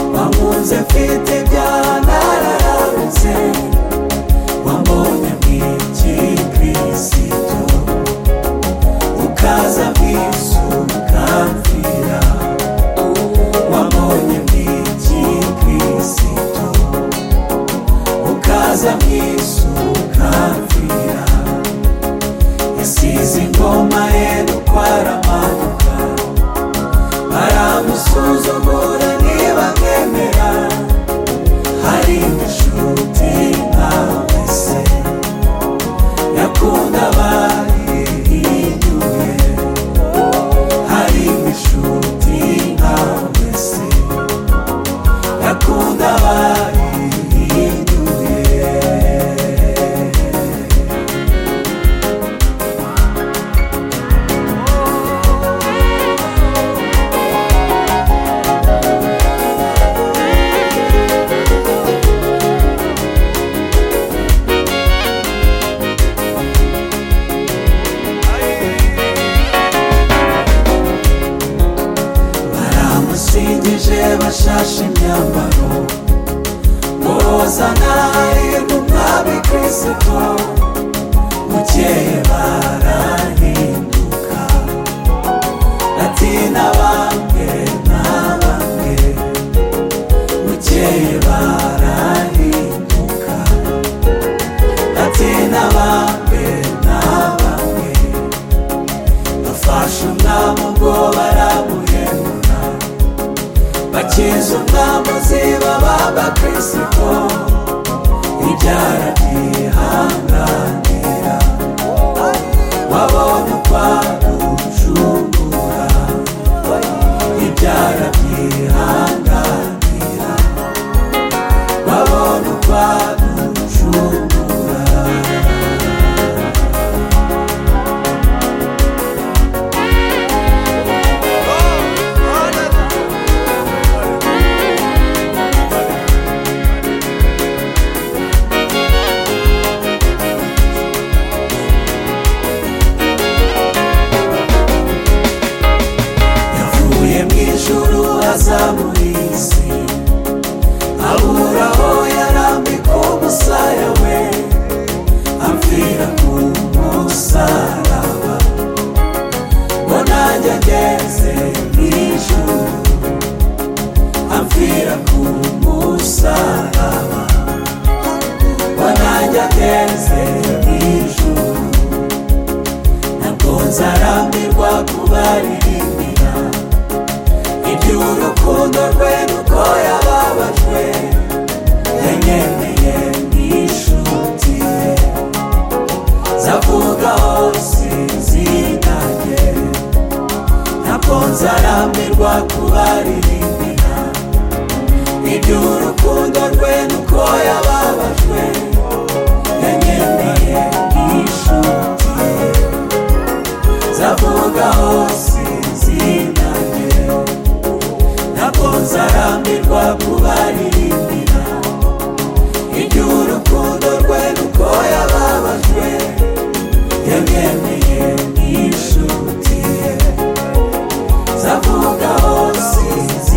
byose mfite byanaranze wambonye mwiki kirisito ukaza bwisu ukamfira wambonye mwiki kirisito ukaza bwisu ukamfira yasize ingoma ye dukwaramanukana baramusuzumura ntibamwemera hari inshuti nkawe se yakunda abayihinyuye hari inshuti nkawe se yakunda abayihinyuye baramusingije bashashe imyambaro bozana irwo mwami kristo bukeye barahinduka ati na bamwe na bamwe bukeye barahinduka ati na bamwe na bamwe bafashe umwami ubwo baramuhemura bakiza umwami ziba b'abakristo ibyara byihanganira wabonye ukwagucungura ibyara byihanganira wabonye ukwagucungura yavuye mu ijuru aza muri iyi si abura aho yarambika umusaya we apfira ku musaraba ngo nanjye ageze mu ijuru apfira ku musaraba ngo nanjye ageze mu ijuru ntabwo nzarambirwa kubaririmbira iby'urukundo rwe nuko yababajwe yanyemeye nk'inshuti ye zavuga hose zinage ntabwo nzarambirwa kubaririmbira iby'urukundo rwe nuko yababajwe yanyemeye nk'inshuti ye zavuga hose zinage ntabwo nzarambirwa kubaririmbira iby'urukundo rwe nuko yababajwe yamwemeye nk'inshuti ye zavuga hose